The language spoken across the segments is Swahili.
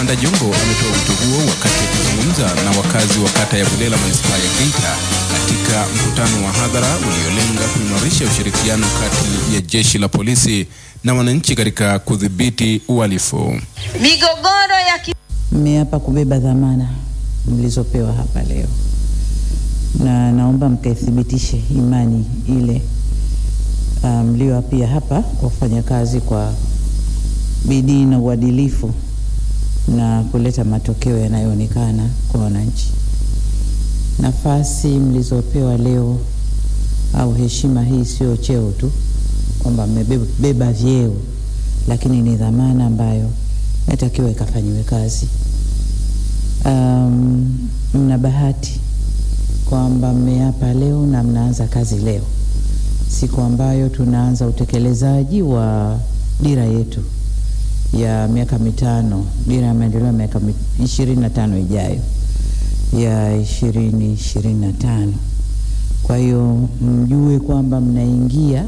Kamanda Jongo ametoa wito huo wakati akizungumza na wakazi wa kata ya Bulela manispaa ya Geita katika mkutano wa hadhara uliolenga kuimarisha ushirikiano kati ya jeshi la polisi na wananchi katika kudhibiti uhalifu. Migogoro ya ki... Mmeapa kubeba dhamana mlizopewa hapa leo, na naomba mkaithibitishe imani ile mlioapia um, hapa kwa kufanya kazi kwa bidii na uadilifu na kuleta matokeo yanayoonekana kwa wananchi. Nafasi mlizopewa leo au heshima hii sio cheo tu kwamba mmebeba vyeo, lakini ni dhamana ambayo natakiwa ikafanyiwe kazi. Um, mna bahati kwamba mmeapa leo na mnaanza kazi leo, siku ambayo tunaanza utekelezaji wa dira yetu ya miaka mitano, dira ya maendeleo ya miaka ishirini na tano ijayo ya ishirini ishirini na tano. Kwa hiyo mjue kwamba mnaingia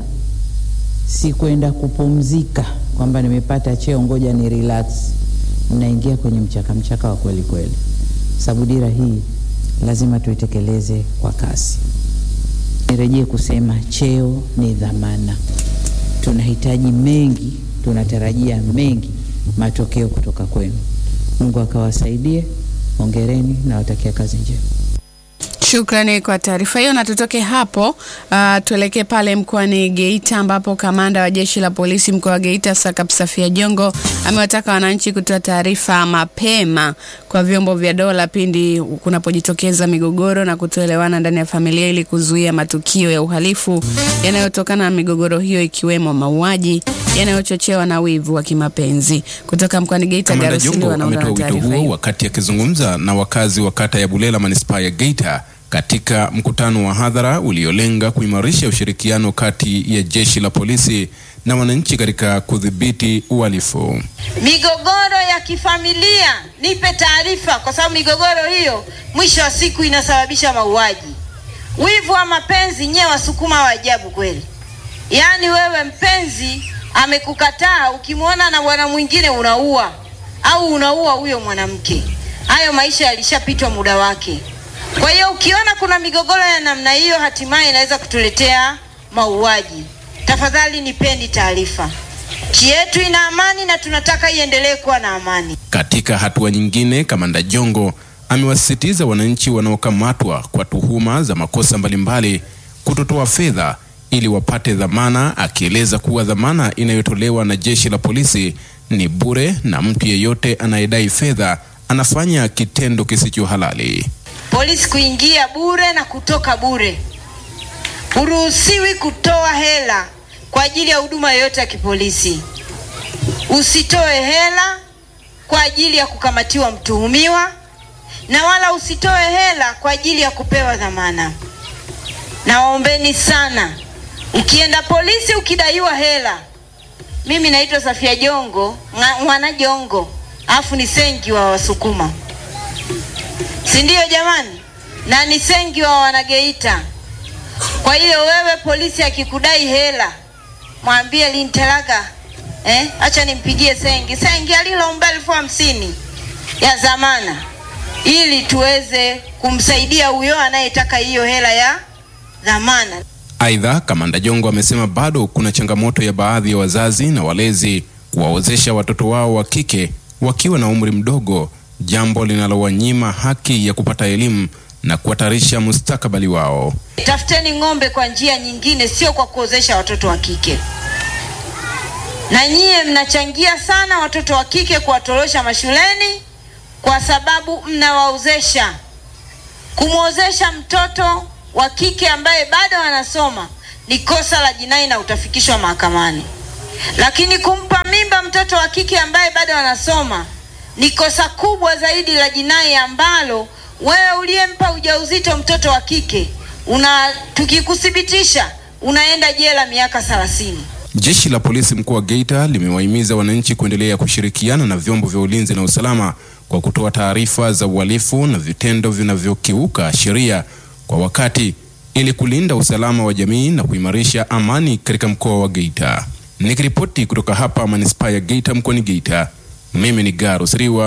si kwenda kupumzika kwamba nimepata cheo ngoja ni relax. Mnaingia kwenye mchaka mchaka wa kweli kweli, sababu dira hii lazima tuitekeleze kwa kasi. Nirejee kusema cheo ni dhamana, tunahitaji mengi, tunatarajia mengi matokeo kutoka kwenu. Mungu akawasaidie. Hongereni na watakia kazi njema. Shukrani kwa taarifa hiyo, na tutoke hapo uh, tuelekee pale mkoani Geita ambapo kamanda wa jeshi la polisi mkoa wa Geita Sakap Safia Jongo amewataka wananchi kutoa taarifa mapema kwa vyombo vya dola pindi kunapojitokeza migogoro na kutoelewana ndani ya familia ili kuzuia matukio ya uhalifu yanayotokana na migogoro hiyo ikiwemo mauaji yanayochochewa na wivu wa kimapenzi. Kutoka mkoani Geita, Kamanda Garusili Jongo wanaunda ametoa na wito taarifa huo hiyo. wakati akizungumza na wakazi wa kata ya Bulela manispaa ya Geita katika mkutano wa hadhara uliolenga kuimarisha ushirikiano kati ya jeshi la polisi na wananchi katika kudhibiti uhalifu. migogoro ya kifamilia, nipe taarifa, kwa sababu migogoro hiyo mwisho wa siku inasababisha mauaji. Wivu wa mapenzi, nyewe wasukuma wa ajabu kweli. Yaani wewe mpenzi amekukataa, ukimwona na bwana mwingine unaua au unaua huyo mwanamke. Hayo maisha yalishapitwa muda wake. Kwa hiyo ukiona kuna migogoro ya namna hiyo, hatimaye inaweza kutuletea mauaji. Tafadhali nipeni taarifa. Nchi yetu ina amani na tunataka iendelee kuwa na amani. Katika hatua nyingine, kamanda Jongo amewasisitiza wananchi wanaokamatwa kwa tuhuma za makosa mbalimbali kutotoa fedha ili wapate dhamana, akieleza kuwa dhamana inayotolewa na jeshi la polisi ni bure na mtu yeyote anayedai fedha anafanya kitendo kisicho halali. Polisi kuingia bure na kutoka bure. Huruhusiwi kutoa hela kwa ajili ya huduma yoyote ya kipolisi. Usitoe hela kwa ajili ya kukamatiwa mtuhumiwa, na wala usitoe hela kwa ajili ya kupewa dhamana. Nawaombeni sana, ukienda polisi ukidaiwa hela, mimi naitwa Safia Jongo Nga- Mwana Jongo, afu ni sengi wa Wasukuma, si ndio jamani? Na ni sengi wa Wanageita. Kwa hiyo wewe polisi akikudai hela, mwambie lintelaga eh, acha nimpigie sengi sengi alilomba elfu hamsini ya zamana, ili tuweze kumsaidia huyo anayetaka hiyo hela ya dhamana. Aidha, kamanda Jongo amesema bado kuna changamoto ya baadhi ya wazazi na walezi kuwaozesha watoto wao wa kike wakiwa na umri mdogo, jambo linalowanyima haki ya kupata elimu na kuhatarisha mustakabali wao. Tafuteni ng'ombe kwa njia nyingine, sio kwa kuozesha watoto wa kike. Na nyie mnachangia sana watoto wa kike kuwatorosha mashuleni kwa sababu mnawaozesha. Kumwozesha mtoto wa kike ambaye bado anasoma ni kosa la jinai na utafikishwa mahakamani, lakini kumpa mimba mtoto wa kike ambaye bado anasoma ni kosa kubwa zaidi la jinai ambalo wewe uliyempa ujauzito mtoto wa kike una tukikuthibitisha unaenda jela miaka 30. Jeshi la polisi mkoa wa Geita limewahimiza wananchi kuendelea kushirikiana na vyombo vya ulinzi na usalama kwa kutoa taarifa za uhalifu na vitendo vinavyokiuka sheria kwa wakati ili kulinda usalama wa jamii na kuimarisha amani katika mkoa wa Geita. Nikiripoti kutoka hapa manispaa ya Geita mkoani Geita, mimi ni Garus Riwa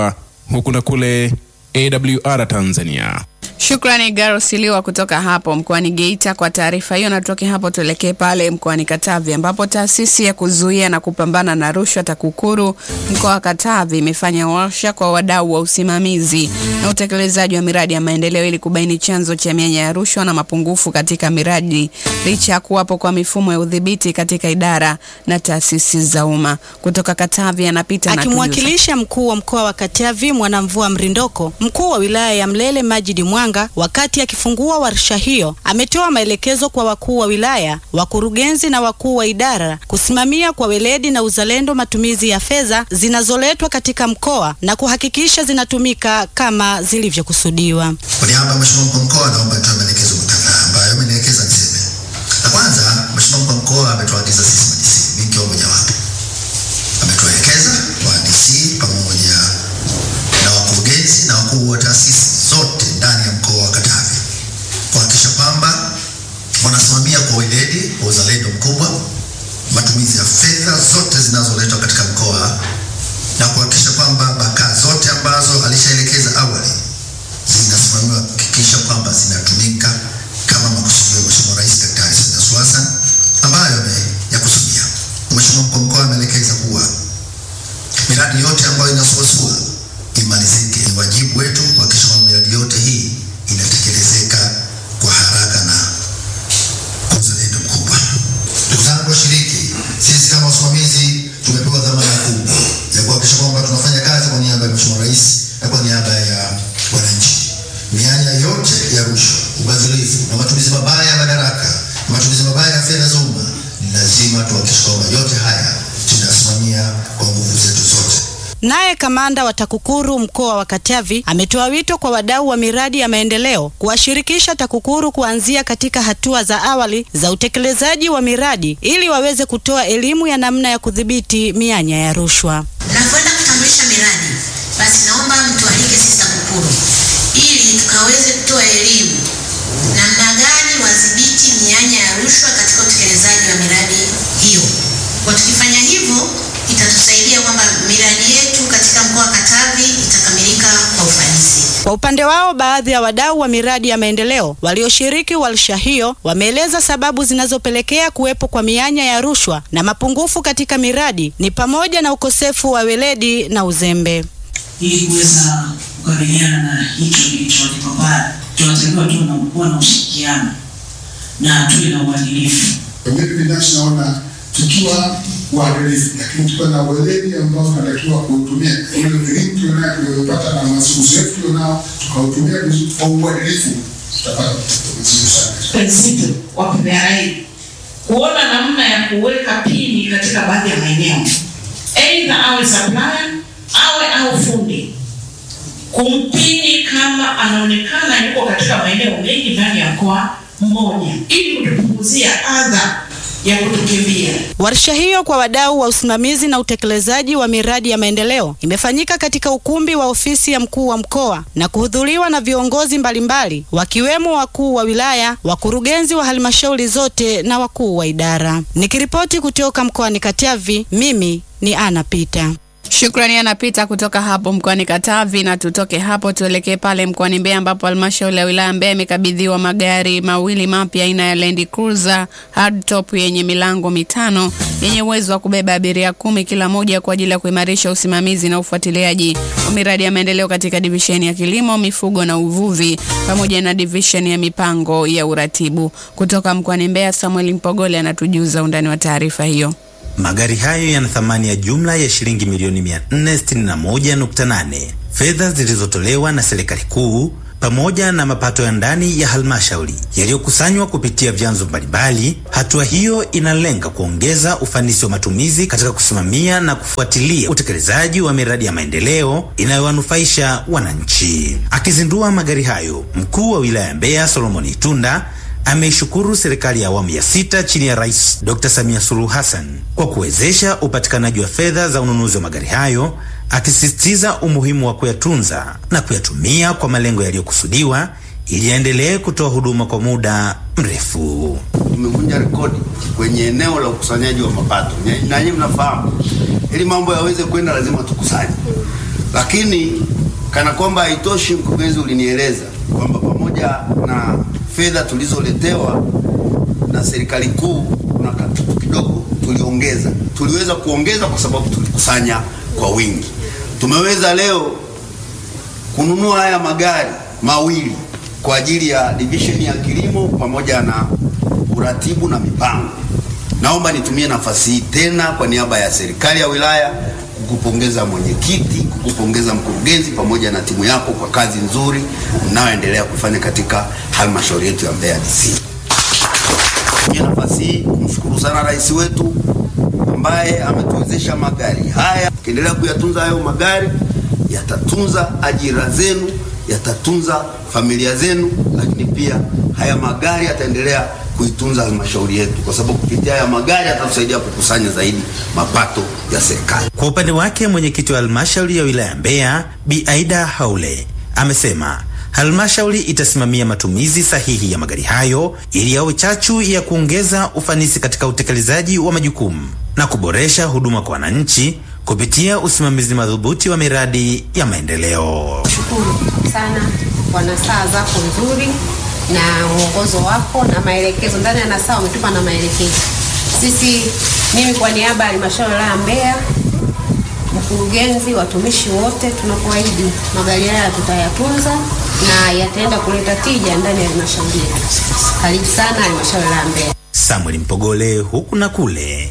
huku na kule AWR Tanzania. Shukrani Garo Siliwa kutoka hapo mkoani Geita kwa taarifa hiyo. Na tutoke hapo tuelekee pale mkoani Katavi ambapo taasisi ya kuzuia na kupambana na rushwa TAKUKURU mkoa wa Katavi imefanya warsha kwa wadau wa usimamizi na utekelezaji wa miradi ya maendeleo ili kubaini chanzo cha mianya ya rushwa na mapungufu katika miradi licha ya kuwapo kwa mifumo ya udhibiti katika idara na taasisi za umma. Kutoka Katavi anapita na tujuza. Akimwakilisha mkuu wa mkoa wa Katavi Mwanamvua Mrindoko, mkuu wa wilaya ya Mlele Majidi Mwanga, wakati akifungua warsha hiyo, ametoa maelekezo kwa wakuu wa wilaya, wakurugenzi na wakuu wa idara kusimamia kwa weledi na uzalendo matumizi ya fedha zinazoletwa katika mkoa na kuhakikisha zinatumika kama zilivyokusudiwa. Kwa niaba ya Mheshimiwa mkuu wa mkoa naomba nitoe maelekezo kadhaa ambayo amenielekeza niseme. La kwanza, Mheshimiwa mkuu wa mkoa ametuagiza sisi madisi, mimi nikiwa mojawapo, ametuelekeza wahandisi pamoja na wakurugenzi na wakuu wa taasisi zote ndani ya mkoa wa Katavi kuhakikisha kwamba wanasimamia kwa weledi, kwa uzalendo mkubwa matumizi ya fedha zote zinazoletwa katika mkoa na kuhakikisha kwamba bakaa zote ambazo alishaelekeza awali zinasimamiwa kuhakikisha kwamba zinatumika kama makusudio ya Mheshimiwa Rais Daktari Samia Suluhu Hassan ambayo ameyakusudia. Mheshimiwa mkuu wa mkoa ameelekeza kuwa miradi yote ambayo inasuasua imalizike. Ni wajibu wetu kuhakikisha kwamba miradi yote hii inatekelezeka kwa haraka na kwa uzalendo mkubwa. Ndugu zangu washiriki, sisi kama wasimamizi tumepewa dhamana kubwa ya kuhakikisha kwamba tunafanya kazi kwa niaba ya Mheshimiwa Rais na kwa niaba ya wananchi. Mianya yote ya rushwa, ubadhirifu na matumizi mabaya ya madaraka, matumizi mabaya ya fedha za umma, ni lazima tuhakikishe kwamba yote haya tunayasimamia kwa nguvu zetu zote. Naye kamanda wa TAKUKURU mkoa wa Katavi ametoa wito kwa wadau wa miradi ya maendeleo kuwashirikisha TAKUKURU kuanzia katika hatua za awali za utekelezaji wa miradi ili waweze kutoa elimu ya namna ya kudhibiti mianya ya rushwa. Mnakwenda kutambulisha miradi, basi naomba mtualike sisi TAKUKURU ili tukaweze kutoa elimu namna gani wadhibiti mianya ya rushwa katika utekelezaji wa miradi hiyo. Kwa tukifanya hivyo, itatusaidia kwamba miradi yetu katika mkoa wa Katavi itakamilika kwa ufanisi. Kwa upande wao, baadhi ya wadau wa miradi ya maendeleo walioshiriki warsha hiyo wameeleza sababu zinazopelekea kuwepo kwa mianya ya rushwa na mapungufu katika miradi ni pamoja na ukosefu wa weledi na uzembe. ili kuweza kukabiliana na hiki kilichotupata, tunatakiwa tuwe na kuwa na ushirikiano na tuwe na uadilifu. Mimi binafsi naona tukiwa waadilifu, lakini tukiwa na weledi ambao tunatakiwa kuutumia ule elimu tulionayo tuliyopata na uzoefu tulionao tukautumia vizuri kwa uadilifu, tutapata matokeo mazuri sana. Prinsipo wa PPRA kuona namna ya kuweka pini katika baadhi ya maeneo, aidha awe supplier awe au fundi, kumpini kama anaonekana yuko katika maeneo mengi ndani ya mkoa mmoja, ili kutupunguzia adha ya kutukimbia. Warsha hiyo kwa wadau wa usimamizi na utekelezaji wa miradi ya maendeleo imefanyika katika ukumbi wa ofisi ya mkuu wa mkoa na kuhudhuriwa na viongozi mbalimbali wakiwemo wakuu wa wilaya, wakurugenzi wa halmashauri zote na wakuu wa idara. Nikiripoti kutoka mkoani Katavi, mimi ni Ana Pita. Shukrani anapita kutoka hapo mkoani Katavi, na tutoke hapo tuelekee pale mkoani Mbeya ambapo halmashauri ya wilaya Mbeya imekabidhiwa magari mawili mapya aina ya Land Cruiser hardtop yenye milango mitano yenye uwezo wa kubeba abiria kumi kila moja kwa ajili ya kuimarisha usimamizi na ufuatiliaji wa miradi ya maendeleo katika divisheni ya kilimo, mifugo na uvuvi pamoja na divisheni ya mipango ya uratibu. Kutoka mkoani Mbeya, Samuel Mpogole anatujuza undani wa taarifa hiyo. Magari hayo yana thamani ya jumla ya shilingi milioni 461.8, fedha zilizotolewa na serikali kuu pamoja na mapato ya ndani ya halmashauri yaliyokusanywa kupitia vyanzo mbalimbali. Hatua hiyo inalenga kuongeza ufanisi wa matumizi katika kusimamia na kufuatilia utekelezaji wa miradi ya maendeleo inayowanufaisha wananchi. Akizindua magari hayo, mkuu wa wilaya ya Mbeya Solomon Itunda ameishukuru serikali ya awamu ya sita chini ya Rais Dr. Samia Suluhu Hassan kwa kuwezesha upatikanaji wa fedha za ununuzi wa magari hayo, akisisitiza umuhimu wa kuyatunza na kuyatumia kwa malengo yaliyokusudiwa ili yaendelee kutoa huduma kwa muda mrefu. Tumevunja rekodi kwenye eneo la ukusanyaji wa mapato, na nyinyi mnafahamu, ili mambo yaweze kwenda lazima tukusanye Lakini kana kwamba haitoshi, mkurugenzi, ulinieleza kwamba pamoja na fedha tulizoletewa na serikali kuu kuna katutu kidogo tuliongeza. Tuliweza kuongeza kwa sababu tulikusanya kwa wingi. Tumeweza leo kununua haya magari mawili kwa ajili ya division ya kilimo pamoja na uratibu na mipango. Naomba nitumie nafasi hii tena kwa niaba ya serikali ya wilaya kukupongeza mwenyekiti, kukupongeza mkurugenzi pamoja na timu yako kwa kazi nzuri mnayoendelea kufanya katika halmashauri yetu ya Mbeya DC. Nitumie nafasi hii kumshukuru sana rais wetu ambaye ametuwezesha magari haya. Ukiendelea kuyatunza hayo magari, yatatunza ajira zenu, yatatunza familia zenu, lakini pia haya magari yataendelea kuitunza halmashauri yetu, kwa sababu kupitia haya magari yatatusaidia kukusanya zaidi mapato ya serikali. Kwa upande wake mwenyekiti wa halmashauri ya wilaya Mbeya Bi Aida Haule amesema halmashauri itasimamia matumizi sahihi ya magari hayo ili yawe chachu ya kuongeza ufanisi katika utekelezaji wa majukumu na kuboresha huduma kwa wananchi kupitia usimamizi madhubuti wa miradi ya maendeleo. Shukuru sana kwa nasaha zako nzuri na mwongozo wako na maelekezo. Ndani ya nasaha umetupa na maelekezo. Sisi, mimi kwa niaba ya halmashauri ya Mbeya, mkurugenzi, watumishi wote, tunakuahidi magari haya tutayatunza na yataenda kuleta tija ndani ya halmashauri yetu. Karibu sana halmashauri ya Mbeya. Samuel Mpogole, huku na kule,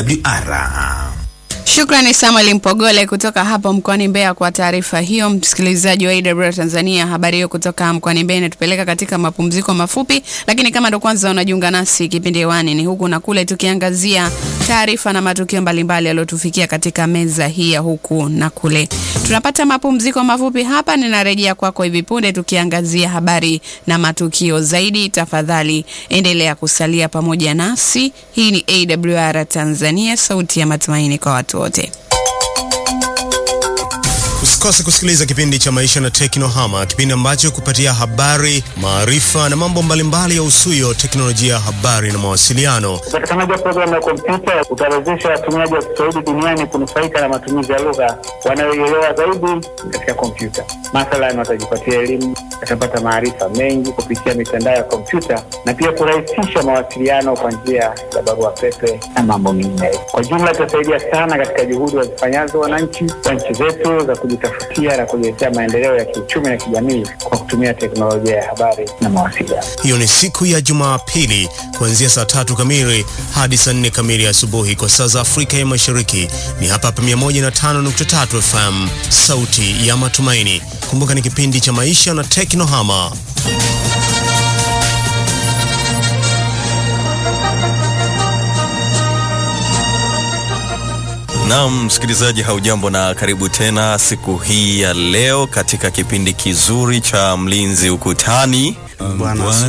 AWR. Shukrani Samuel Mpogole kutoka hapo mkoani Mbeya kwa taarifa hiyo. Msikilizaji wa AWR Tanzania, habari hiyo kutoka mkoani Mbeya inatupeleka katika mapumziko mafupi, lakini kama ndo kwanza unajiunga nasi, kipindi hewani ni huku na kule, tukiangazia taarifa na matukio mbalimbali yaliyotufikia katika meza hii ya huku na kule. Tunapata mapumziko mafupi hapa, ninarejea kwako hivi punde tukiangazia habari na matukio zaidi. Tafadhali endelea kusalia pamoja nasi. Hii ni AWR Tanzania, sauti ya matumaini kwa watu wote. Usikose kusikiliza kipindi cha Maisha na Teknohama, kipindi ambacho kupatia habari, maarifa na mambo mbalimbali ya usuyo teknolojia ya habari na mawasiliano. Upatikanaji wa programu ya kompyuta utawezesha watumiaji wa Kiswahili duniani kunufaika na matumizi ya lugha wanayoielewa zaidi katika kompyuta. Mathalan, watajipatia elimu, watapata maarifa mengi kupitia mitandao ya kompyuta na pia kurahisisha mawasiliano kwa njia ya barua pepe na mambo mengine. Kwa jumla, itasaidia sana katika juhudi wazifanyazo wananchi wa nchi zetu za kujitafutia na kujiletea maendeleo ya kiuchumi na kijamii kwa kutumia teknolojia ya habari na mawasiliano. Hiyo ni siku ya Jumapili kuanzia saa tatu kamili hadi saa nne kamili asubuhi kwa saa za Afrika ya Mashariki. Ni hapa hapa 105.3 FM, sauti ya matumaini. Kumbuka ni kipindi cha maisha na teknohama. Naam, msikilizaji, haujambo na karibu tena siku hii ya leo katika kipindi kizuri cha Mlinzi Ukutani. Bwana